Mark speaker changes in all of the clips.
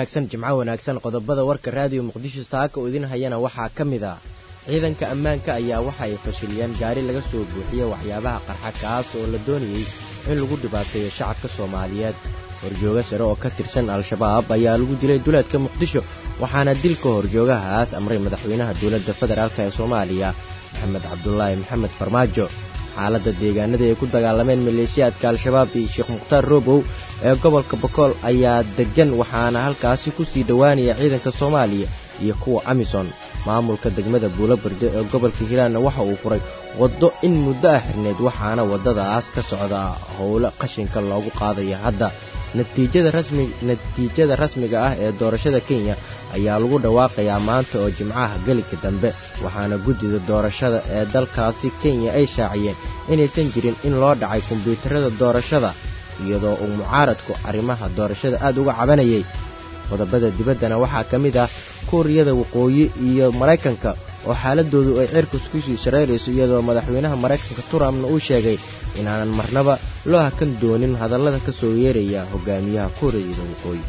Speaker 1: wanaagsan jimco wanaagsan qodobada warka raadiyo muqdisho saaka oo idin hayana waxaa ka mid ah ciidanka ammaanka ayaa waxa ay fashiliyeen gaari laga soo buuxiye waxyaabaha qarxa kaas oo la doonayey in lagu dhibaateeyo shacabka soomaaliyeed horjooga sare oo ka tirsan al-shabaab ayaa lagu dilay duleedka muqdisho waxaana dilka horjoogahaas amray madaxweynaha dowladda federaalk ee soomaaliya maxamed cabdulaahi maxamed farmaajo xaaladda deegaanada ay ku dagaalameen maleeshiyaadka al-shabaab iyo sheekh mukhtaar roobow ee gobolka bokool ayaa deggan waxaana halkaasi ku sii dhowaanaya ciidanka soomaaliya iyo kuwa amison maamulka degmada buulobarde ee gobolka hiiraanna waxa uu furay waddo in muddo ah xirneed waxaana waddadaas ka socda howlo qashinka loogu qaadaya hadda natiijada rasmiga ah ee doorashada kenya ayaa lagu dhawaaqayaa maanta oo jimcaha gelinka dambe waxaana guddida doorashada ee dalkaasi kenya ay shaaciyeen inaysan jirin in loo dhacay kombyuutarada doorashada iyadoo uu mucaaradku arrimaha doorashada aad uga cabanayay qodobada dibaddana waxaa ka mid ah kuuriyada waqooyi iyo maraykanka oo xaaladoodu ay cirkus kusii shareerayso iyadoo madaxweynaha maraykanka trumpna uu sheegay inaanan marnaba loo hakan doonin hadallada ka soo yeeraya hogaamiyaha kuuriyada waqooyi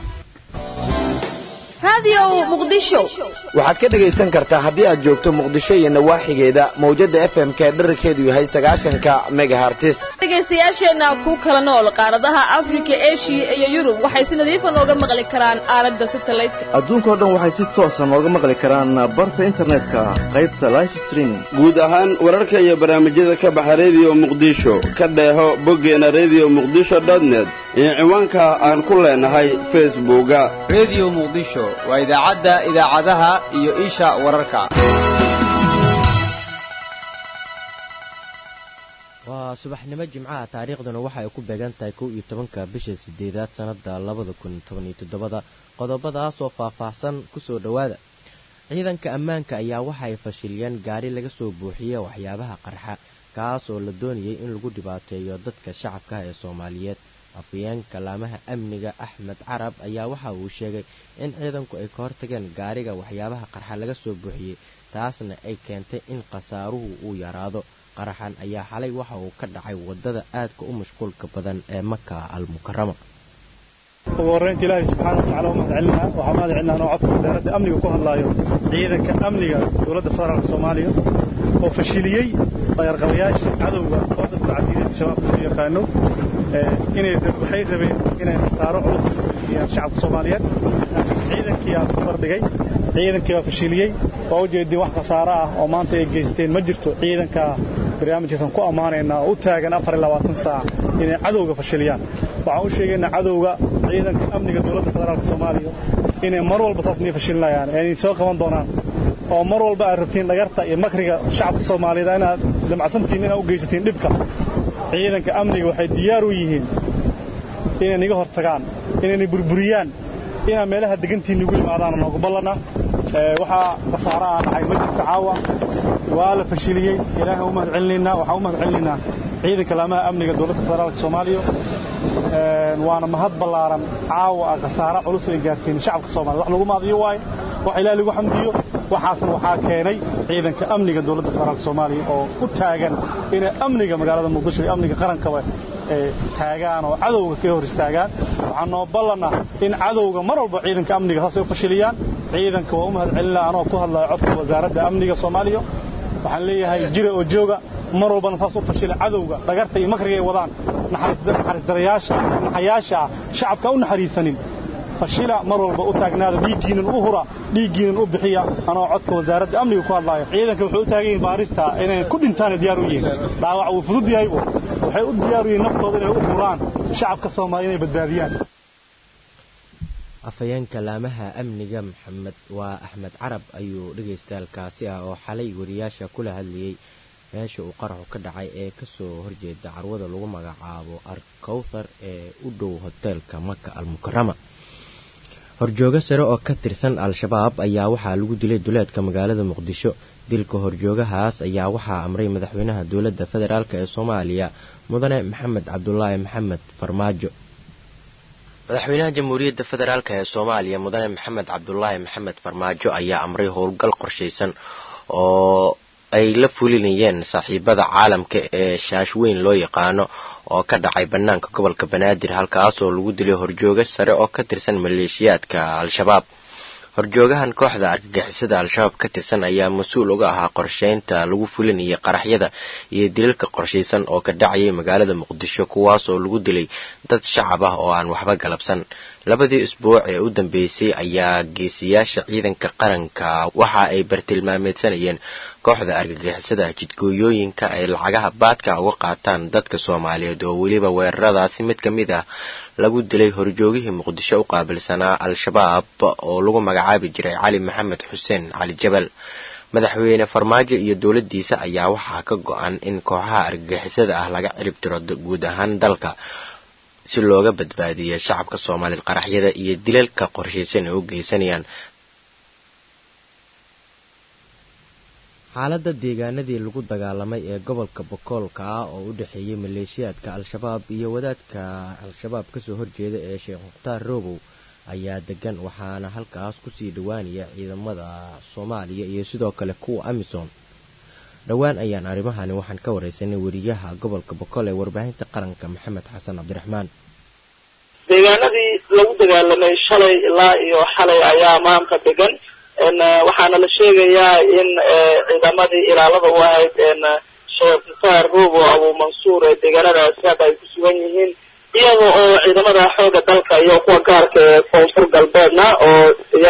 Speaker 2: waxaad ka dhegaysan kartaa haddii aad joogto muqdisho iyo nawaaxigeeda mawjadda f m k dherarkeedu yahay sagaashanka megahartis
Speaker 3: dhegaystayaasheenna ku kala nool qaaradaha afrika eshiya iyo yurub waxay si nadiifa nooga maqli karaan aalada satalaydka
Speaker 4: adduunkao dhan waxay si toosa nooga maqli karaan barta internetka qaybta life streaming
Speaker 5: guud ahaan wararka iyo barnaamijyada ka baxa rediyo muqdisho ka dheeho boggeena rediyo muqdisho dotnet iyo ciwaanka aan ku leenahay facebooka
Speaker 6: rediyo muqdisho waa idaacadda idaacadaha iyo isha wararka
Speaker 1: waa subaxnimo jimcaha taariikhduna waxa ay ku beegan tahay kow iyo tobanka bisha sideedaad sannada labada kun tobaniyo toddobada qodobadaas oo faahfaahsan kusoo dhowaada ciidanka ammaanka ayaa waxa ay fashiliyeen gaari laga soo buuxiye waxyaabaha qarxa kaas oo la doonayay in lagu dhibaateeyo dadka shacabkaah ee soomaaliyeed afayeenka laamaha amniga axmed carab ayaa waxa uu sheegay in ciidanku ay ka hortageen gaariga waxyaabaha qarxa laga soo buuxiyey taasna ay keentay in khasaaruhu uu yaraado qaraxan ayaa xalay waxa uu ka dhacay waddada aadka u mashquulka badan ee maka almukarama
Speaker 7: ugu horraynta ilaahay subxaana watacala u mahad celinaa waxaa mahad celinaa anoo codka wasaaradda amniga ku hadlaayo ciidanka amniga dowladda federaalka soomaaliya oo fashiliyey dayarqabayaashii cadowga oo dadka cadiidada shabaabka loo yaqaano inay waxay rabeen inay khasaaro culus siiyaan shacabka soomaaliyeed ciidankii aa isku bardhigay ciidankii baa fashiliyey waa ujeedin wax khasaaro ah oo maanta ay geysteen ma jirto ciidanka barnaamijkaasaan ku ammaanaynaa oo u taagan afar iyo labaatan saac inay cadowga fashiliyaan waxaan u sheegaynaa cadowga ciidanka amniga dowladda federaalka soomaaliya inay mar walba saas nii fashilinayaan inay soo qaban doonaan oo mar walba aad rabtiin dhagarta iyo makriga shacabka soomaaliyeed inaad damacsantiin inaad u geysatiin dhibka ciidanka amniga waxay diyaar u yihiin inay niga hortagaan inayna burburiyaan inaad meelaha degantiin nigu yimaadaan noogu ballana waxaa khasaaro aan dhacay ma jirto caawa waa la fashiliyey ilaahay u mahad celinaynaa waxaan u mahad celinaynaa ciidanka laamaha amniga dowladda federaalka soomaaliya waana mahad ballaaran caawa ah khasaaro culus ay gaarsiinin shacabka soomaliya wax lagu maadiyo waaye wax ilaah lagu xamdiyo waxaasna waxaa keenay ciidanka amniga dowladda federaalka soomaaliya oo u taagan inay amniga magaalada muqdisho iyo amniga qarankaba taagaan oo cadowga ka hor istaagaan waxaa noo ballana in cadowga mar walba ciidanka amniga saasay u fashiliyaan ciidanka waa u mahad celinaa anoo ku hadlaya codka wasaaradda amniga soomaaliya waxaan leeyahay jira oo jooga mar walbana saas u fashila cadowga dhagarta iyo makriga ay wadaan naxariisdarayaasha naxayaasha ah shacabka u naxariisanin fashila mar walba u taagnaada dhiiggiinan u hura dhiiggiinan u bixiya anoo codka wasaaradda amniga ku hadlaayo ciidanka waxay u taagan yihiin baarista inay ku dhintaana diyaar u yihiin dhaawac wuu fudud yahaybu waxay u diyaar u yihiin naftooda inay u huraan shacabka soomaaliya inay badbaadiyaan
Speaker 1: afhayeenka laamaha amniga maxamed waa axmed carab ayuu dhagaystaalkaasi ah oo xalay wariyaasha kula hadlayey meesha uu qaraxu ka dhacay ee kasoo horjeeda carwada lagu magacaabo arkowthar ee u dhow hoteelka maka almukarama horjoogo sare oo ka tirsan al-shabaab ayaa waxaa lagu dilay duleedka magaalada muqdisho dilka horjoogahaas ayaa waxaa amray madaxweynaha dowladda federaalk ee soomaaliya mudane maxamed cabdulaahi maxamed farmaajo madaxweynaha jamhuuriyadda federaalk ee soomaaliya mudane maxamed cabdulaahi maxamed farmaajo ayaa amray howlgal qorshaysan oo ay la fulinayeen saaxiibada caalamka ee shaash weyn loo yaqaano oo ka dhacay bannaanka gobolka banaadir halkaasoo lagu dilay horjooga sare oo ka tirsan maleeshiyaadka al-shabaab horjoogahan kooxda argagixisada al-shabaab ka tirsan ayaa mas-uul uga ahaa qorsheynta lagu fulinayay qaraxyada iyo dilalka qorshaysan oo ka dhacayay magaalada muqdisho kuwaasoo lagu dilay dad shacab ah oo aan waxba galabsan labadii isbuuc ee u dambeysay ayaa geesiyaasha ciidanka qaranka waxa ay bartilmaameedsanayeen kooxda argagixisada jidgooyooyinka ay lacagaha baadka uga qaataan dadka soomaaliyeed oo weliba weeraradaasi mid ka mid ah lagu dilay horjoogihii muqdisho u qaabilsanaa al-shabaab oo lagu magacaabi jiray cali maxamed xuseen cali jabal madaxweyne farmaajo iyo dowladdiisa ayaa waxaa ka go-an in kooxaha argagixisada ah laga cirib tiro guud ahaan dalka si looga badbaadiyo shacabka soomaaliyeed qaraxyada iyo dilalka qorshaysan ay u geysanayaan xaaladda deegaanadii lagu dagaalamay ee gobolka bokoolka ah oo u dhexeeyey maleeshiyaadka al-shabaab iyo wadaadka al-shabaab kasoo horjeeda ee sheekh mukhtaar roobow ayaa degan waxaana halkaas kusii dhowaanaya ciidamada soomaaliya iyo sidoo kale kuwa amisom dhowaan ayaan arrimahani waxaan ka wareysanay weriyaha gobolka bokool ee warbaahinta qaranka maxamed xasan cabdiraxmaan
Speaker 8: deegaanadii lagu dagaalamay shalay ilaa iyo xalay ayaa maanta degan waxaana la sheegayaa in ciidamadii ilaalada u ahayd sheekh mukhtaar roobo abu mansuur ee deegaanadaasi hadda ay ku sugan yihiin iyaga oo ciidamada xooga dalka iyo kuwa gaarka ee koonfur galbeedna oo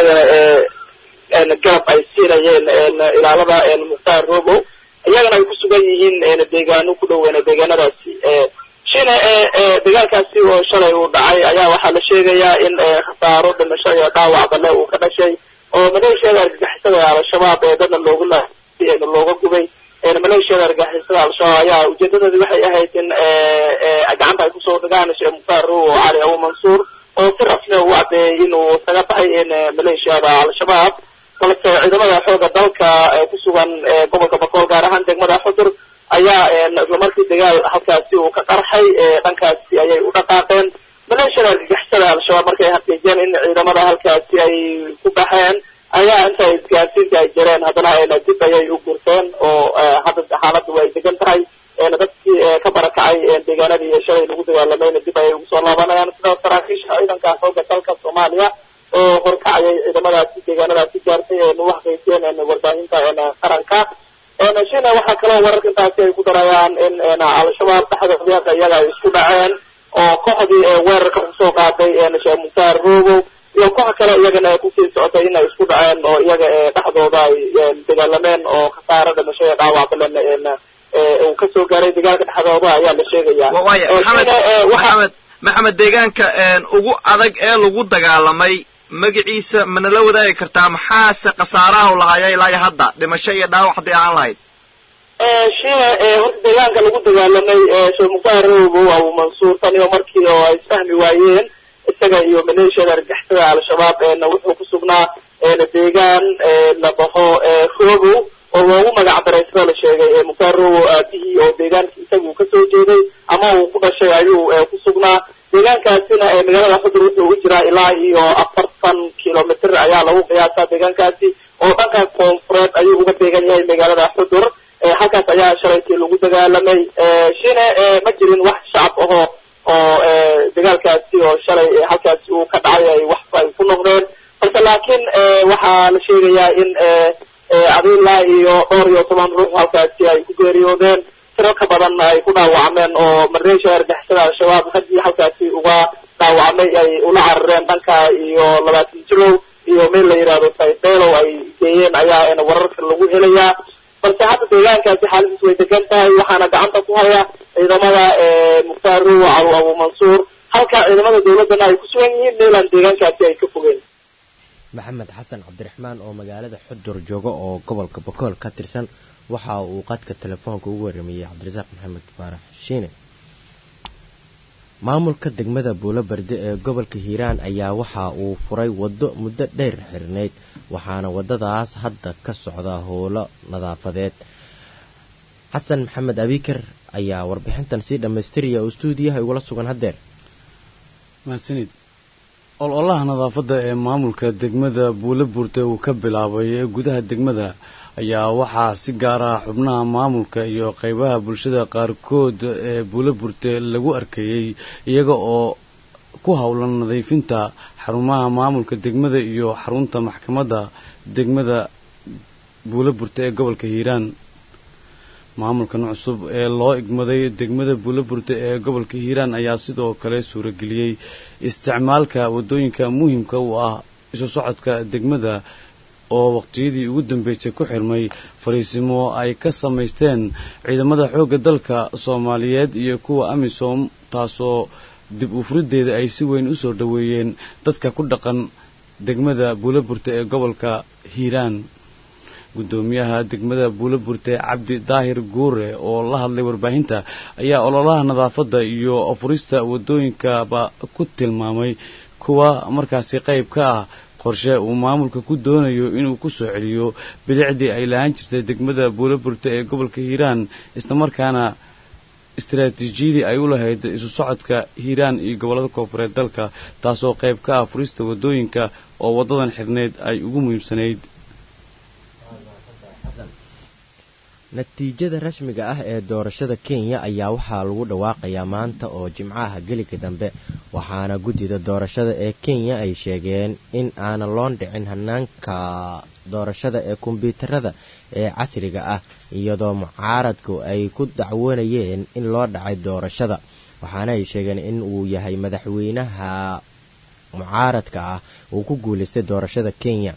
Speaker 8: iyagana garab ay siinayeen ilaalada mukhtaar robo iyagana ay ku sugan yihiin deegaano ku dhow deegaanadaasi shina dagaalkaasi oo shalay uu dhacay ayaa waxaa la sheegayaa in khasaaro dhimasho iyo dhaawac balle uu ka dhashay oo maleeshiyada argagixisada al-shabaab ee dadna loogu la looga gubay maleeshiyada argagixisada al-shabaab ayaa ujeedadoodi waxay ahayd in gacanta ay kusoo dhigaan sheekh mukhtaar robo cali abu mansuur oo si rasmi u caddeeyay inuu isaga baxay maleeshiyada al-shabaab balse ciidamada xooga dalka ku sugan gobolka bakool gaar ahaan degmada xudur ayaa islamarkii dagaal halkaasi uu ka qarxay dhankaasi ayay u dhaqaaqeen maleeshiyada argagixisada al-shabaab markay xaqiijiyeen in ciidamada halkaasi ay ku baxeen ayaa inta isgaarsiinta ay jireen haddana dib ayay u gurteen oo hadda xaaladdu ay degan tahay dadkii ka barakacay deegaanadii shalay lagu dagaalamayna dib ayay ugu soo laabanayaan sida saraakiisha ciidanka xooga dalka soomaaliya oo horkacayay ciidamadaasi deegaanadaasi gaartay ee nagu xaqiijiyeen warbaahinta qaranka shina waxaa kaloo wararka intaasi ay ku darayaan in al-shabaab dhexdooda iyaga ay isku dhaceen oo kooxdii weerarka kusoo qaaday sheekh mukhtaar robow iyo koox kale iyagana kusii socotay inay isku dhaceen oo iyaga dhexdooda ay dagaalameen oo khasaaro dhimasho iyo dhaawac balan uu kasoo gaaray dagaalka dhexdooda ayaa la sheegaya
Speaker 9: maxamed maxamed deegaanka ugu adag ee lagu dagaalamay magaciisa manala wadaagi kartaa maxaase khasaaraha lahaaya ilaa iyo hadda dhimasho iyo dhaawac haddii aan lahayd
Speaker 8: shina horta deegaanka lagu dagaalamay sheekh mukhtaar robow abu mansuur tan iyo markii oo ay isfahmi waayeen isaga iyo maleeshiyada argixisada al-shabaab wuxuu ku sugnaa deegaan la dhaho robow oo loogu magac daray sida la sheegay mukhtaar robow aabihii oo deegaanka isaga uu kasoo jeeday ama uu ku dhashay ayuu ku sugnaa deegaankaasina magaalada xudur wuxuu u jiraa ilaa iyo afartan kilomitr ayaa lagu qiyaasaa deegaankaasi oo dhanka koonfureed ayuu uga deegan yahay magaalada xudur halkaas ayaa shalaytii lagu dagaalamay shine ma jirin wax shacab ahoo oo dagaalkaasi oo shalay halkaasi uu ka dhacay ay wax ay ku noqdeen balse laakiin waxaa la sheegayaa in adilaa iyo dhowr iyo toban ruux halkaasi ay ku geeriyoodeen tiro ka badanna ay ku dhaawacmeen oo maleeshiya argixisada al-shabaab haddii halkaasi uga dhaawacmay ay ula carareen dhanka iyo labaatan jirow iyo meel la yidhaahdo saybelow ay geeyeen ayaa wararka lagu helayaa balse hadda deegaankaasi xaaladiis way degan tahay waxaana gacanta ku haya ciidamada mukhtaar rowo calo abu mansuur halka ciidamada dawladdana ay ku sugan yihiin meelaan deegaankaasi ay ka fogeen
Speaker 1: maxamed xasan cabdiraxmaan oo magaalada xudur jooga oo gobolka bokool ka tirsan waxa uu qadka telefoonka ugu waramayey cabdirasaaq maxamed faarax shiine maamulka degmada buulo berde ee gobolka hiiraan ayaa waxa uu furay waddo muddo dheer xirnayd waxaana waddadaas hadda ka socda howlo nadaafadeed xasan maxamed abikar ayaa warbixintan sii dhammaystiraya oo stuudiyaha igula sugan haddeer
Speaker 10: mahadsanid ololaha nadaafadda ee maamulka degmada buulo buurte uu ka bilaabay gudaha degmada ayaa waxaa si gaar ah xubnaha maamulka iyo qaybaha bulshada qaarkood ee buulo burte lagu arkayey iyaga oo ku howlan nadiifinta xarumaha maamulka degmada iyo xarunta maxkamadda degmada buulo burte ee gobolka hiiraan maamulkan cusub ee loo igmaday degmada buulo burte ee gobolka hiiraan ayaa sidoo kale suurageliyey isticmaalka waddooyinka muhiimka u ah isu socodka degmada oo waqtiyadii ugu dambeysay ku xirmay fariisimo ay ka samaysteen ciidamada xoogga dalka soomaaliyeed iyo kuwa amisom taasoo dib u furiddeeda ay si weyn u soo dhoweeyeen dadka ku dhaqan degmada buulo burte ee gobolka hiiraan guddoomiyaha degmada buulo burte cabdi daahir guure oo la hadlay warbaahinta ayaa ololaha nadaafadda iyo furista waddooyinkaba ku tilmaamay kuwa markaasi qayb ka ah qorshe uu maamulka ku doonayo inuu ku soo celiyo bilicdii ay lahaan jirtay degmada buulo burte ee gobolka hiiraan islamarkaana istaraatiijiyadii ay u lahayd isu socodka hiiraan iyo gobollada koofureed dalka taasoo qayb ka ah furista waddooyinka oo waddadan xirneyd ay ugu muhiimsanayd
Speaker 1: natiijada rasmiga ah ee doorashada kenya ayaa waxaa lagu dhawaaqayaa maanta oo jimcaha geliga dambe waxaana guddida doorashada ee kenya ay sheegeen in aanan loo dhicin hanaanka doorashada ee kombyuutarada ee casriga ah iyadoo mucaaradku ay ku dacwoonayeen in loo dhacay doorashada waxaana ay sheegeen in uu yahay madaxweynaha mucaaradka ah uu ku guulaystay doorashada kenya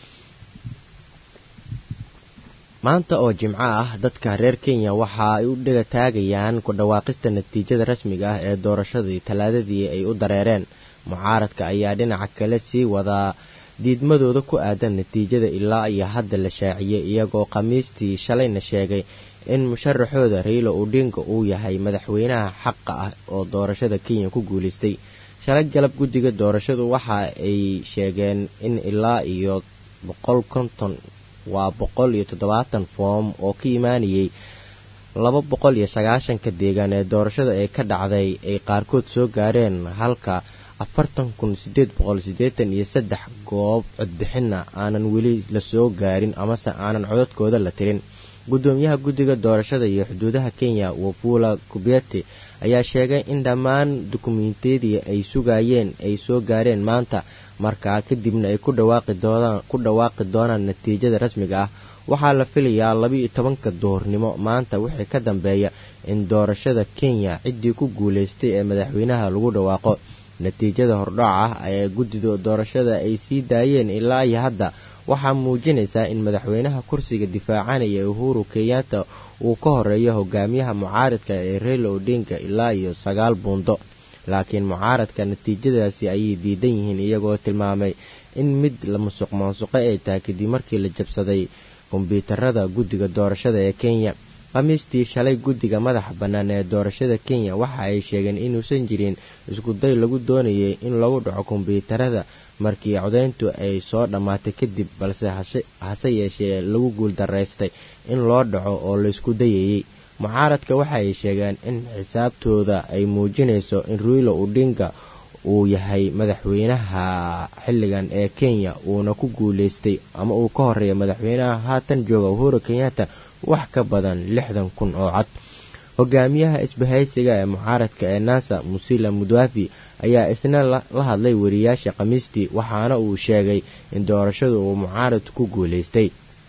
Speaker 1: maanta oo jimco ah dadka reer kenya waxa ay u dhiga taagayaan ku dhawaaqista natiijada rasmiga ah ee doorashadii talaadadii ay u dareereen mucaaradka ayaa dhinaca kale sii wadaa diidmadooda ku aadan natiijada ilaa iyo hadda la shaaciyey iyagoo khamiistii shalayna sheegay in musharaxooda raylo odinga uu yahay madaxweynaha xaqa ah oo doorashada kenya ku guulaystay shalay galab guddiga doorashadu waxa ay sheegeen in ilaa iyo boqol konton waa boqol iyo toddobaatan foom oo ka imaanayay laba boqol iyo sagaashanka deegaan ee doorashada ee ka dhacday ay qaarkood soo gaareen halka afartan kun sideed boqol siddeetan iyo saddex goob codbixinna aanan weli lasoo gaarin amase aanan codadkooda la tirin guddoomiyaha guddiga doorashada iyo xuduudaha kenya wafula kubyeti ayaa sheegay in dhammaan dukumentiyadii ay sugayeen ay soo gaareen maanta markaa kadibna ay ku dhawaaqi doonaan natiijada rasmiga ah waxaa la filayaa laba-iyo tobanka duhurnimo maanta wixii ka dambeeya in doorashada kenya ciddii ku guulaystay ee madaxweynaha lagu dhawaaqo natiijada hordhaca ah ee guddida doorashada ay sii daayeen ilaa iyo hadda waxaa muujinaysaa in madaxweynaha kursiga difaacanaya uhuru kenyatta uu ka horeeyo hogaamiyaha mucaaradka ee reyla odinga ilaa iyo sagaal buundo laakiin mucaaradka natiijadaasi ayay diidan yihiin iyagoo tilmaamay in mid la musuq maansuqo ay tahay kadib markii la jabsaday kombyuutarada guddiga doorashada ee kenya khamiistii shalay guddiga madaxa bannaan ee doorashada kenya waxa ay sheegeen inuusan jirin iskuday lagu doonayay in lagu dhaco kombyuutarada markii codayntu ay soo dhammaatay kadib balse hase yeeshee lagu guuldaraystay in loo dhaco oo laysku dayayey mucaaradka waxa ay sheegeen in xisaabtooda ay muujinayso in ruilo odinga uu yahay madaxweynaha xilligan ee kenya uuna ku guulaystay ama uu ka horeeya madaxweynaha haatan jooga uhuru kenyatta wax ka badan lixdan kun oo cod hogaamiyaha isbahaysiga ee mucaaradka ee nasa musila mudwafi ayaa isna la hadlay wariyaasha khamiistii waxaana uu sheegay in doorashadu uu mucaaradku ku guulaystay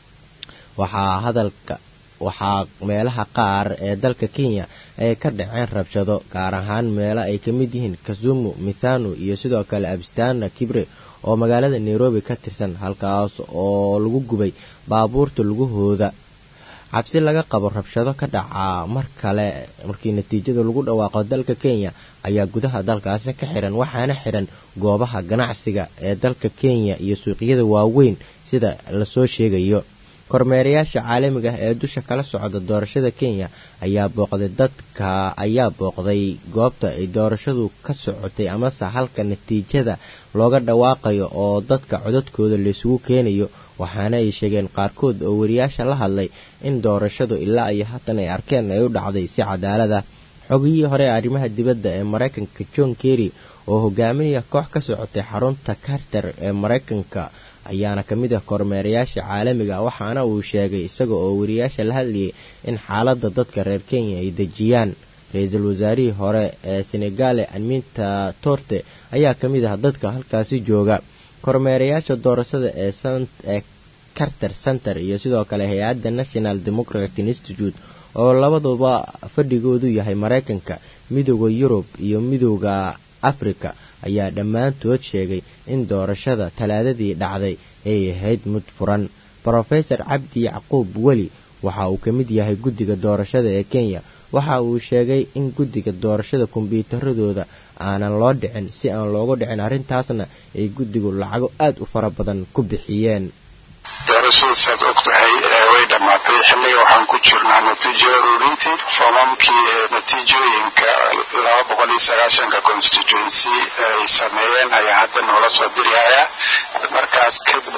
Speaker 1: waxaa hadalka waxaa meelaha qaar ee dalka kenya ay ka dhaceen rabshado gaar ahaan meelo ay ka mid yihiin kasumu mithanu iyo sidoo kale abstana kibre oo magaalada nairobi ka tirsan halkaas oo lagu gubay baabuurta lugahooda cabsi laga qabo rabshado ka dhaca mar kale markii natiijada lagu dhawaaqo dalka kenya ayaa gudaha dalkaasi ka xiran waxaana xiran goobaha ganacsiga ee dalka kenya iyo suuqyada waaweyn sida lasoo sheegayo kormeerayaasha caalamiga ah ee dusha kala socda doorashada kenya ayaa booqday dadka ayaa booqday goobta ay doorashadu ka socotay amase halka natiijada looga dhawaaqayo oo dadka codadkooda laysugu keenayo waxaana ay sheegeen qaarkood oo wariyaasha la hadlay in doorashadu ilaa iyo haatan ay arkeen ay u dhacday si cadaalad ah xogiyihii hore ee arrimaha dibadda ee maraykanka john kerry oo hogaaminaya koox ka socotay xarunta carter ee maraykanka ayaana ka mid ah kormeerayaasha caalamiga waxaana uu sheegay isaga oo wariyaasha la hadlayay in xaaladda dadka reer kenya ay dejiyaan ra-iisul wasaarihii hore ee senegale anminta torte ayaa ka mid ah dadka halkaasi jooga kormeerayaasha doorashada ee ee carter center iyo sidoo kale hay-adda national democratic institute oo labaduba fadhigoodu yahay maraykanka midooda yurub iyo midooda afrika ayaa dhammaantood sheegay in doorashada talaadadii dhacday ay ahayd mid furan brofesor cabdi yacquub weli waxa uu ka mid yahay guddiga doorashada ee kenya waxa uu sheegay in guddiga doorashada kombyuutaradooda aanan loo dhicin si aan loogu dhicin arrintaasna ay guddigu lacago aad u fara badan ku bixiyeen
Speaker 11: doorashada saad og tahay way dhammaatay xilliga waxaan ku jirnaa natiijo ururintii foomamkii natiijooyinka laba boqol iyo sagaashanka constituency ay sameeyeen ayaa hadda noola soo dirihaya markaas kadib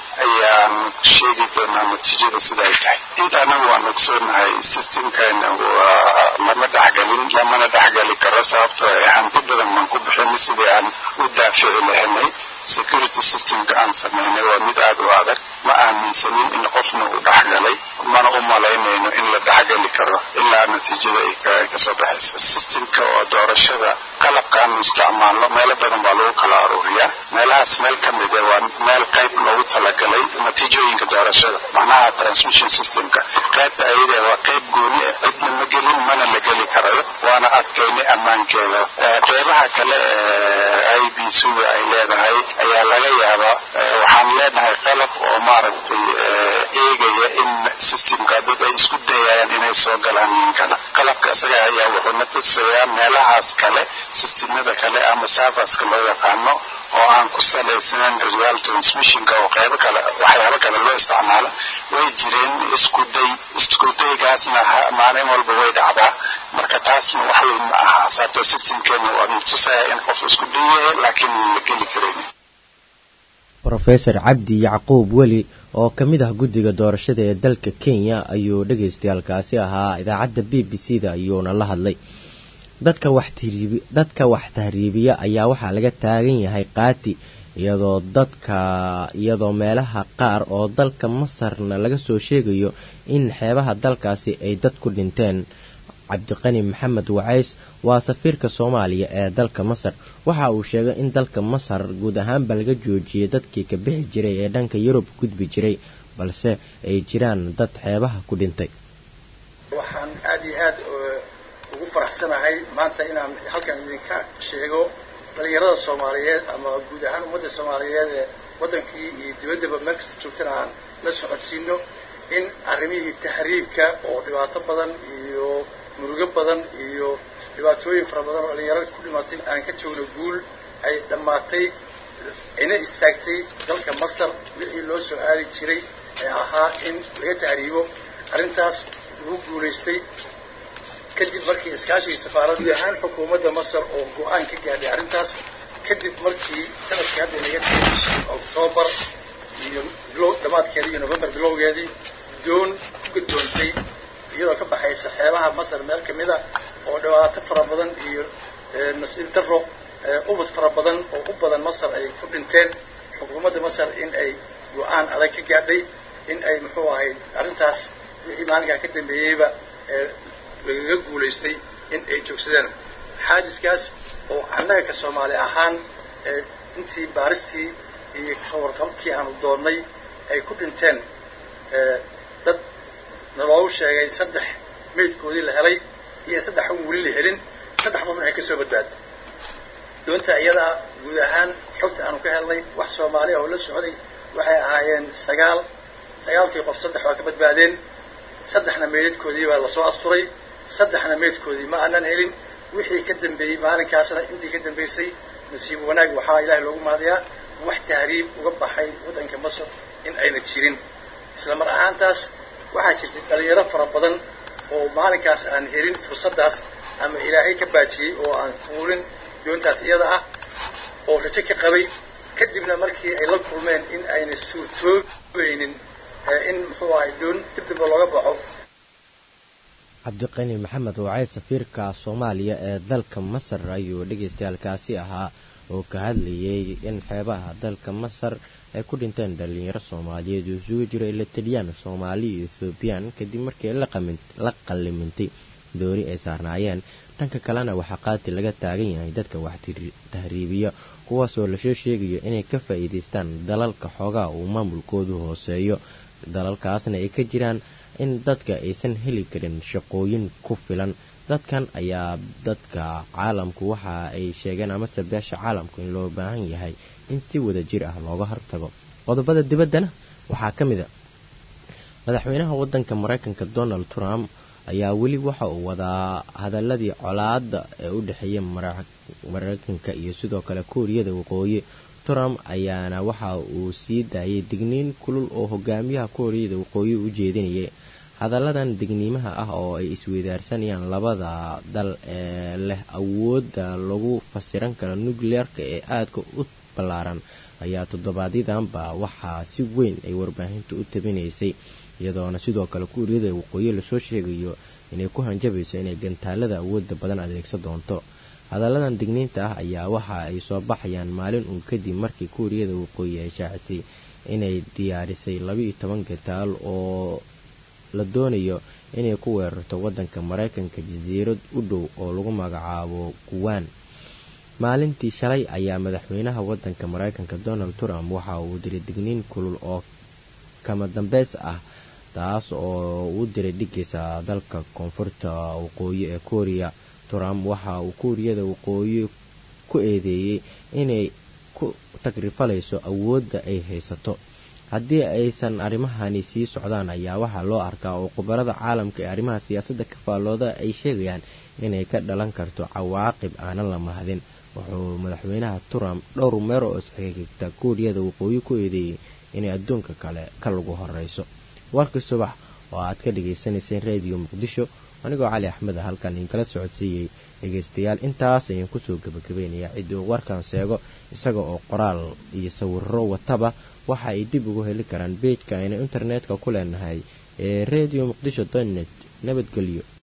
Speaker 11: ayaan sheegi doonaa natiijada sida ay tahay inta anagu waan ogsoonahay systemkan lama dhexgelin lamana dhexgeli karo sababtoo hanti badan baan ku bixin sidii aan u daafici lahanay security systemka aan samaynay waa mid aada u adag ma aaminsanin in qofna uu dhexgalay mana u malaynayno in la dhexgeli karo ilaa natiijada ay kasoo baxaysa systemka oo doorashada qalabkaanu isticmaalno meelo badan baa lagu kala aruuriyaa meelahaas meel ka mid a waa meel qayb loogu talagalay natiijooyinka doorashada macnaha transmission systemka qaybta ayada waa qayb gooni ah cidna ma gelin mana la geli karayo waana adkaynay ammaankeeda qeybaha kale ee i b suga ay leedahay ayaa laga yaabaa waxaan leenahay qalab oo maaragtay eegaya in systemka dad ay isku dayayaan inay soo galaan nin kale qalabka isaga ayaa wuxuu na tusayaa meelahaas kale systemada kale ama serverska loo yaqaano oo aan ku salaysnayn real transmissionka oo qaybo kale waxyaabo kale loo isticmaalo way jireen isku day isku daygaasna maalin walba way dhacdaa marka taasna wax weyn ma aha sababtoo systemkeena waa tusaya in qof isku dayahay laakiin la geli karayn
Speaker 1: rofesor cabdi yacquub weli oo ka mid ah guddiga doorashada ee dalka kenya ayuu dhagaystayaalkaasi ahaa idaacadda b b c da ayuuna la hadlay dadka waxdadka wax tahriibiya ayaa waxaa laga taagan yahay qaati iyadoo dadka iyadoo meelaha qaar oo dalka masarna laga soo sheegayo in xeebaha dalkaasi ay dad ku dhinteen cabdiqani maxamed wacays waa safiirka soomaaliya ee dalka masar waxa uu sheegay in dalka masar guud ahaanba laga joojiyay dadkii ka bixi jiray ee dhanka yurub gudbi jiray balse ay jiraan dad xeebaha ku dhintay
Speaker 12: waxaan aada iyo aad ugu faraxsanahay maanta inaan halkan idinka sheego dhalinyarada soomaaliyeed ama guud ahaan ummadda soomaaliyeed ee waddankii iyo dibaddaba meelkasta joogtana aan la socodsiino in arrimihii tahriibka oo dhibaato badan iyo murugo badan iyo dhibaatooyin fara badan oo dhalinyarada ku dhimatay aan ka joogno guul ay dhammaatay ayna istaagtay dalka masar wixii loo soo aadi jiray ee ahaa in laga tahriibo arrintaas lagu guulaystay kadib markii iskaashigii safaaradda guud ahaan xukuumadda masar oo go-aan ka gaadhay arrintaas kadib markii sanadkii hadda inaga tegay octoobar iyo bilow dhammaadkeedii iyo november bilowgeedii doon ku gadoontay iyadoo ka baxaysa xeebaha masar meel ka mid a oo dhibaato fara badan iyo nasiib daro ubad fara badan oo u badan masar ay ku dhinteen xukuumadda masar in ay go-aan adag ka gaadhay in ay muxuu ahay arrintaas wixii maalinkaa ka dambeeyeyba lagaga guulaystay in ay joogsadeen xaajiskaas oo annaga ka soomaali ahaan intii baaristii iyo kawarqabkii aanu doonnay ay ku dhinteen dad naloogu sheegay saddex meydkoodii la helay iyo saddex un weli la helin saddex qofna ay ka soo badbaaday doonta iyadaa guud ahaan xogta aanu ka helnay wax soomaaliya oo la socday waxay ahaayeen sagaal sagaalkii qof saddex waa ka badbaadeen saddexna meydadkoodii baa lasoo asturay saddexna meydkoodii ma aanan helin wixii ka dambeeyey maalinkaasna intii ka dambaysay nasiib wanaag waxaa ilaahay loogu mahadayaa wax tahriib uga baxay waddanka masar in ayna jirin isla mar ahaantaas waxaa jirtay dhalinyaro fara badan oo maalinkaas aan helin fursaddaas ama ilaahay ka baajiyey oo aan fuulin doontaas iyada ah oo rajo ka qabay kadibna markii ay la kulmeen in ayna suurtoobaynin in muxuu ahay doon dib damba looga baxo
Speaker 1: cabdiqani maxamed wacay safiirka soomaaliya ee dalka masar ayuu dhagaystayaalkaasi ahaa oo ka hadlayay in xeebaha dalka masar ay ku dhinteen dhalinyaro soomaaliyeed oo isugu jiro ilataliyaan soomaali iyo ethoobiyan kadib markii la qallimintay doori ay saarnaayeen dhanka kalena waxaa qaati laga taagan yahay dadka wax tahriibiya kuwaasoo lasoo sheegayo inay ka faa'iidaystaan dalalka xoogaa uu maamulkoodu hooseeyo dalalkaasna ay ka jiraan in dadka aysan heli karin shaqooyin ku filan dadkan ayaa dadka caalamku waxa ay sheegeen amase beesha caalamku in loo baahan yahay in si wada jir ah looga hortago qodobada dibaddana waxaa ka mid a madaxweynaha waddanka maraykanka donald trump ayaa weli waxa uu wadaa hadaladii colaada ee u dhexeeya maraykanka iyo sidoo kale kuuriyada waqooyi trump ayaana waxa uu sii daayay digniin kulul oo hogaamiyaha kuuriyada waqooyi u jeedinayay hadalladan digniimaha ah oo ay isweydaarsanayaan labada dal ee leh awoodda lagu fasiran karo nucleerka ee aadka u ballaaran ayaa toddobaadyaddanba waxaa si weyn ay warbaahintu u tabinaysay iyadoona sidoo kale kuuriyada waqooyi lasoo sheegayo inay ku hanjabayso inay gantaalada awoodda badan adeegsan doonto hadalladan digniinta ah ayaa waxa ay soo baxayaan maalin uun kadib markii kuuriyada waqooyi ay shaacisay inay diyaarisay labaiyo toban gantaal oo la doonayo inay ku weerarto waddanka maraykanka jasiirad u dhow oo lagu magacaabo kuwaan maalintii shalay ayaa madaxweynaha waddanka maraykanka donald trump waxa uu diray digniin kulul oo kama dambeys ah taas oo uu diray dhigaysa dalka koonfurta waqooyi ee kuuriya trump waxa uu kuuriyada waqooyi ku eedeeyey inay ku tagrifalayso awoodda ay haysato haddii aysan arrimahani sii socdaan ayaa waxaa loo arkaa oo khubarada caalamka ee arrimaha siyaasadda ka faallooda ay sheegayaan inay ka dhalan karto cawaaqib aanan la mahadin wuxuu madaxweynaha trump dhowr meer oo isxigigta kuuriyada waqooyi ku eedeeyey inay adduunka kale ka lagu horeyso warkii subax oo aad ka dhagaysanayseen rediyo muqdisho anigoo cali axmed a halkan idinkala socodsiiyey dhegaystayaal intaas ayaan kusoo gebagabeynayaa ciddii uu warkan sheego isaga oo qoraal iyo sawiro wataba waxa ay dib ugu heli karaan beejka aynu internetka ku leenahay ee redio muqdisho donet nabadgelyo